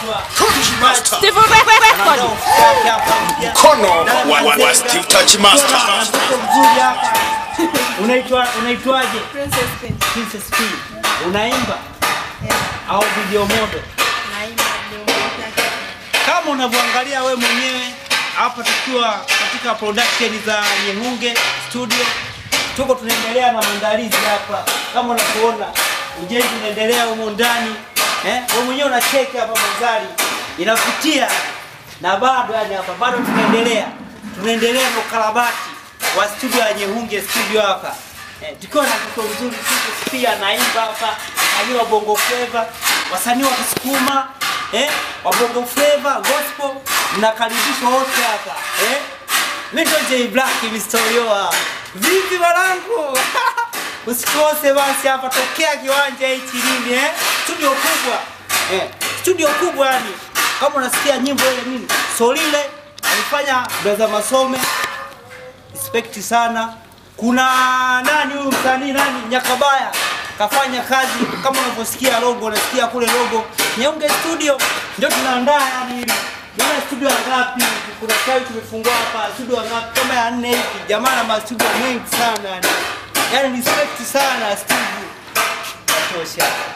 anaitwa Master. Steve Record. Anadau yake hapa mpya. Mkono Dada wa- wa- wa Mazenga. Steve Touch Master. Ukiwa na mtoto mzuri hapa. Unaitwa unaitwaje? Princess Queen. Princess P. Unaimba au video model? Naimba ndio mtaka. Kama unavyoangalia we mwenyewe hapa tukiwa katika production za Nyehunge studio, tuko tunaendelea na maandalizi hapa, kama unavyoona ujenzi unaendelea humo ndani eh, wewe mwenyewe unacheki hapa mandhari inavutia, na bado yani hapa bado tunaendelea tunaendelea na ukarabati wa studio ya Nyehunge studio hapa eh, tukiwa na mtoto mzuri sisi pia naimba hapa, wasanii wa bongo flava, wasanii wa Kisukuma eh, wa bongo flava, gospel, mnakaribishwa wote hapa eh. Mimi ndo J Black Mistorio. Vipi wanangu? Usikose basi hapa tokea kiwanja hichi nini eh? Studio kubwa. Eh, studio kubwa yani. Kama unasikia nyimbo ile nini? Solile alifanya brother Masome. Respect sana. Kuna nani huyu msanii nani Nyakabaya kafanya kazi kama unavyosikia logo, unasikia kule logo Nyeunge Studio ndio tunaandaa yani hivi. Jana studio ya ngapi? Kuna chai tumefungua hapa studio ya ngapi? Kama ya nne hivi. Jamaa na mastudio mengi sana yani. Yaani respect sana studio. Natosha.